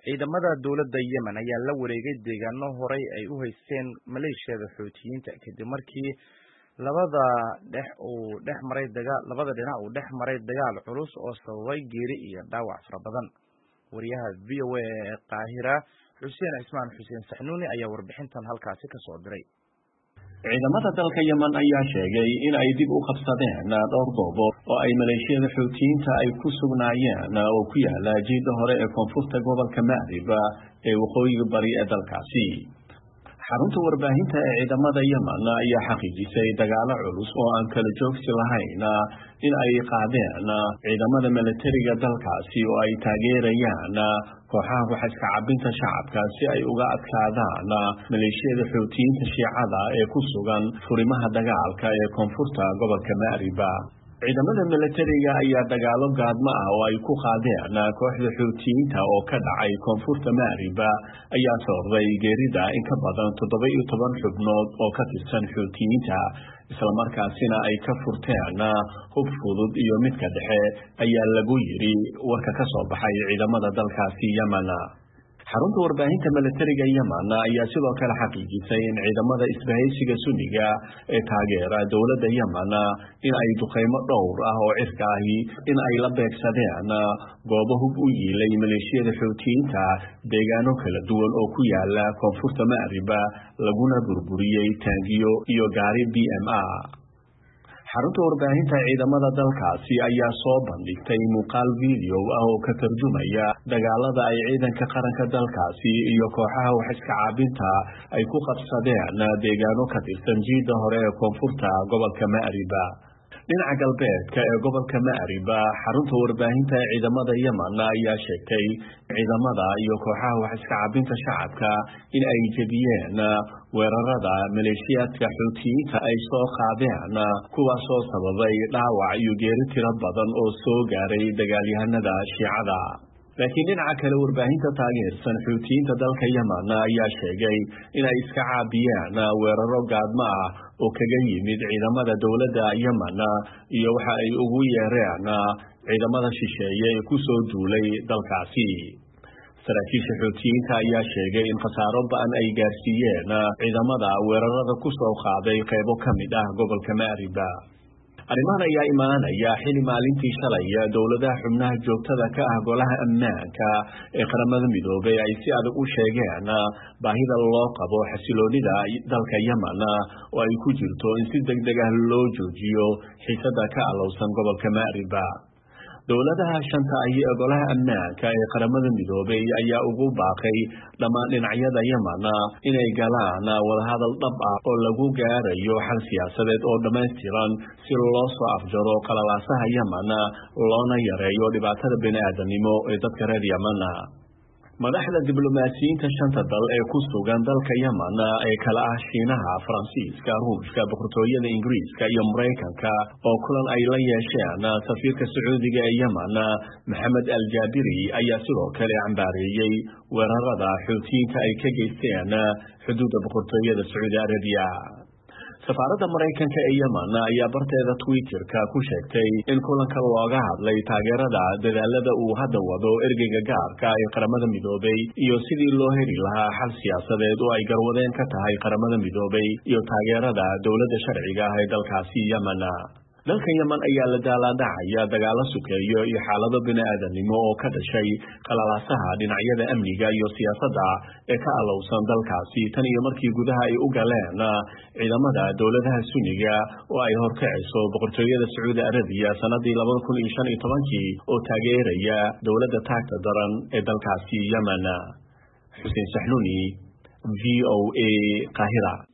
ciidamada dowladda yemen ayaa la wareegay deegaano horay ay u haysteen maleeshiyada xoutiyiinta kadib markii labada dhex uu dhex maray dagaa labada dhinac uu dhex maray dagaal culus oo sababay geeri iyo dhaawac fara badan wariyaha v o a ee qaahira xuseen cismaan xuseen saxnuuni ayaa warbixintan halkaasi ka soo diray ciidamada dalka yemen ayaa sheegay in ay dib u qabsadeen dhowr goobood oo ay maleeshiyada xoutiyiinta ay ku sugnaayeen oo ku yaala jiida hore ee koonfurta gobolka macrib ee waqooyiga bari ee dalkaasi xarunta warbaahinta ee ciidamada yemen ayaa xaqiijisay dagaalo culus oo aan kala joogsi lahayn in ay qaadeen ciidamada milatariga dalkaasi oo ay taageerayaan kooxaha waxaiska cabinta shacabka si ay uga adkaadaan maleeshiyada xoutiyiinta shiicada ee ku sugan furimaha dagaalka ee koonfurta gobolka macriba ciidamada milatariga ayaa dagaalo gaadmo ah oo ay ku qaadeen kooxda xoutiyiinta oo ka dhacay koonfurta macriba ayaa sababay geerida in ka badan toddoba iyo toban xubnood oo ka tirsan xoutiyiinta islamarkaasina ay ka furteen hub fudud iyo midka dhexe ayaa lagu yidhi warka ka soo baxay ciidamada dalkaasi yemen xarunta warbaahinta milatariga yemen ayaa sidoo kale xaqiijisay in ciidamada isbahaysiga sunniga ee taageera dowladda yemen in ay duqeymo dhowr ah oo cirka ahi in ay la beegsadeen goobo hub u yiilay maleeshiyada xoutiyiinta deegaano kala duwan oo ku yaala koonfurta macriba laguna burburiyey taangiyo iyo gaari b m a xarunta warbaahinta ciidamada dalkaasi ayaa soo bandhigtay muuqaal video ah oo ka tarjumaya dagaalada ay ciidanka qaranka dalkaasi iyo kooxaha waxiska caabinta ay ku qabsadeen deegaano ka tirsan jiida hore ee koonfurta gobolka macriba dhinaca galbeedka ee gobolka macriba xarunta warbaahinta ee ciidamada yemen ayaa sheegtay ciidamada iyo kooxaha waxiska cabinta shacabka in ay jebiyeen weerarada maleeshiyaadka xoutiyiinta ay soo qaadeen kuwaasoo sababay dhaawac iyo geeri tiro badan oo soo gaaray dagaalyahanada shiicada laakiin dhinaca kale warbaahinta taageersan xoutiyiinta dalka yemen ayaa sheegay inay iska caabiyeen weeraro gaadmo ah oo kaga yimid ciidamada dowladda yemen iyo waxa ay ugu yeereen ciidamada shisheeye ee ku soo duulay dalkaasi saraakiisha xoutiyiinta ayaa sheegay in khasaaro ba-an ay gaarsiiyeen ciidamada weerarada ku soo qaaday qaybo ka mid ah gobolka macriba arrimahan ayaa imaanaya xili maalintii shalay dowladaha xubnaha joogtada ka ah golaha ammaanka ee qaramada midoobay ay si adag u sheegeen baahida loo qabo xasiloonida dalka yemen oo ay ku jirto in si deg deg ah loo joojiyo xiisada ka alowsan gobolka macriba dowladaha shanta ahi ee golaha ammaanka ee qaramada midoobay ayaa ugu baaqay dhammaan dhinacyada yemen inay galaan wadahadal dhab ah oo lagu gaarayo xal siyaasadeed oo dhammaystiran si loo soo afjaro qalalaasaha yemen loona yareeyo dhibaatada bini-aadanimo ee dadka reer yemen madaxda diblomaasiyiinta shanta dal ee ku sugan dalka yemen ee kala ah shiinaha faransiiska ruushka boqortooyada ingiriiska iyo maraykanka oo kulan ay la yeesheen safiirka sacuudiga ee yemen maxamed al jaabiri ayaa sidoo kale cambaareeyey weerarada xoutiyiinta ay ka geysteen xuduudda boqortooyada sacuudi arabiya safaaradda maraykanka ee yemen ayaa barteeda twitterka ku sheegtay in kulanka looga hadlay taageerada dadaalada uu hadda wado ergeyga gaarka ee qaramada midoobay iyo sidii loo heli lahaa xal siyaasadeed oo ay garwadeen ka tahay qaramada midoobay iyo taageerada dowladda sharciga ah ee dalkaasi yemen dalka yemen ayaa la daalaadhacaya dagaalo sukeeyo iyo xaalado bini-aadanimo oo ka dhashay qalalaasaha dhinacyada amniga iyo siyaasadda ee ka alowsan dalkaasi tan iyo markii gudaha ay u galeen ciidamada dowladaha sunniga oo ay horkacayso boqortooyada sacuudi arabiya sanadii labada kun iyo shan iyo tobankii oo taageeraya dowladda taagta daran ee dalkaasi yemen xuseen saxnuuni v o a qaahira